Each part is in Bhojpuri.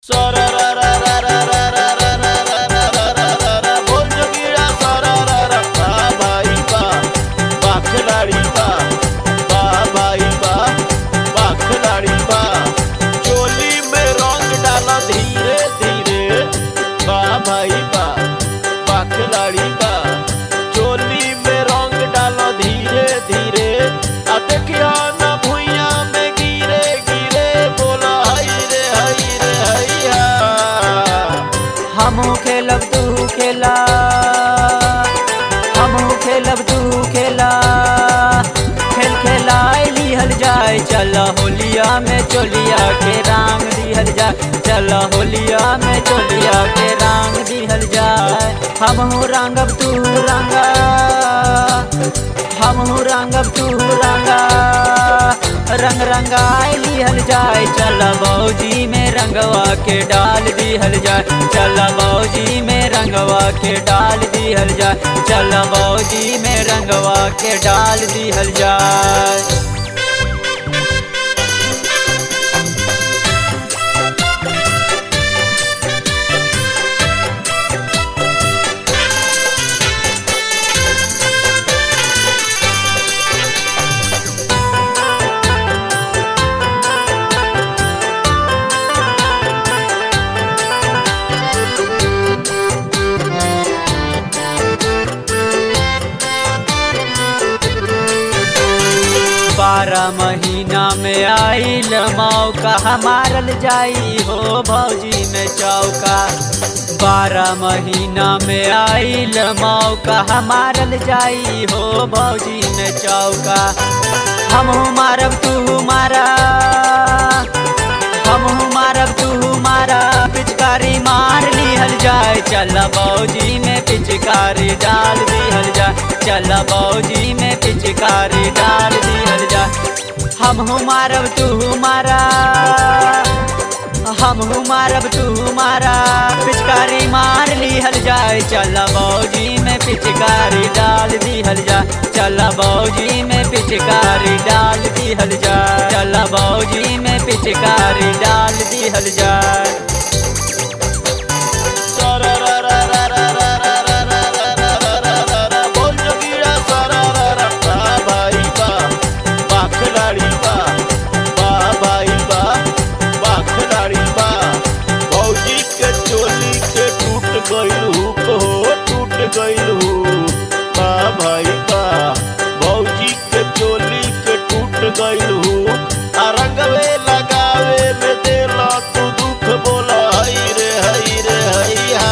हमहू खेलब तू खेला हमहू खेलब तू खेला खेल खेलाए लिहल जाए चल होलिया में चोलिया के रंग दिहल जाए चल होलिया में चोलिया के रंग दिहल जाए हमहू रंगब तू रंगा हमहू रंगब तू रंगा रंग रंगाए लिहल जाए चल बौजी में रंगवा के डाल दिहल जाए चल बौजी में रंगवा के डाल दिहल जाए चल बौजी में रंगवा के डाल दिहल जाए बारह महीना में आइल मौका मारल जाई हो भौजी में चौका बारह महीना में आइल मौका मारल जाई हो भौजी में चौका हमहू मारब तू मारा हमहू मारब तू मारा पिचकारी मार लिहल जाए चल बौजी में पिचकारी डाल दिहल जाए चल बौजी में पिचकारी डाल दिहल जाए हमहू मारब तू मारा हमहू मारब तू मारा पिचकारी मार लिहल जाए चल बौजी में पिचकारी डाल दिहल जाए चल बौजी में पिचकारी डाल दिहल जाए चल बौजी में पिचकारी डाल दिहल जाए गइलू बा भाई बा भौजी के चोली के टूट गइलू आ रंगवे लगावे में देला तू दुख बोला हई रे हई रे हैया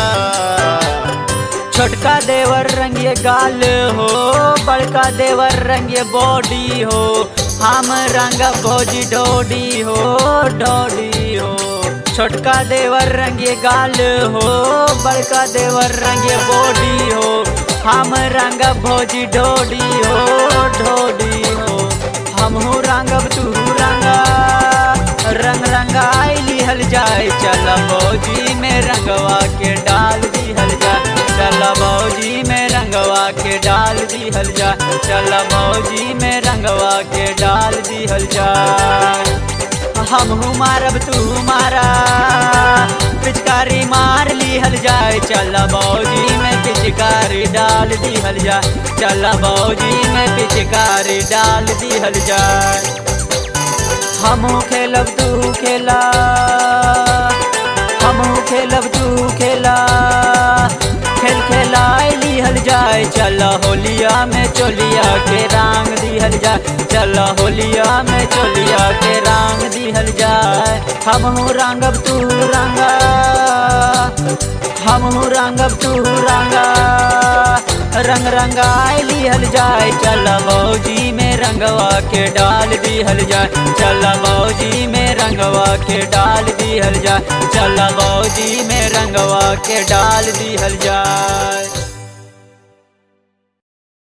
छोटका देवर रंगे गाल हो बड़का देवर रंगे बॉडी हो हम रंग भौजी डोडी हो डोडी हो छोटका देवर रंगे गाल हो बड़का देवर रंगे बॉडी हो हम रंग भौजी डोडी हो डोडी हो हमहू रंगब तू रंगा रंग रंगाई लिहल जाए चल भौजी में रंगवा के डाल दिहल जाए चल भौजी में रंगवा के डाल दिहल जाए चल भौजी में रंगवा के डाल दिहल जाए हमहू मारब तू मारा पिचकारी मार लिहल जाए चल बौजी में पिचकारी डाल दिहल जाए चल बौजी में पिचकारी डाल दिहल जाए हमहू खेलब तू खेला हमहू खेलब तू खेला खेल खेलाए लिहल जाए चल होलिया में चोलिया के रंग दिहल जाए चल होलिया में चोलिया के रंग दिहल जाए हमहू रंगब तू रंगा हमहू रंगब तू रंगा रंग रंगाए लिहल जाए चल बौजी में रंगवा के डाल दिहल जाए चल बौजी में रंगवा के डाल दिहल जाए चल बौजी में रंगवा के डाल दिहल जाए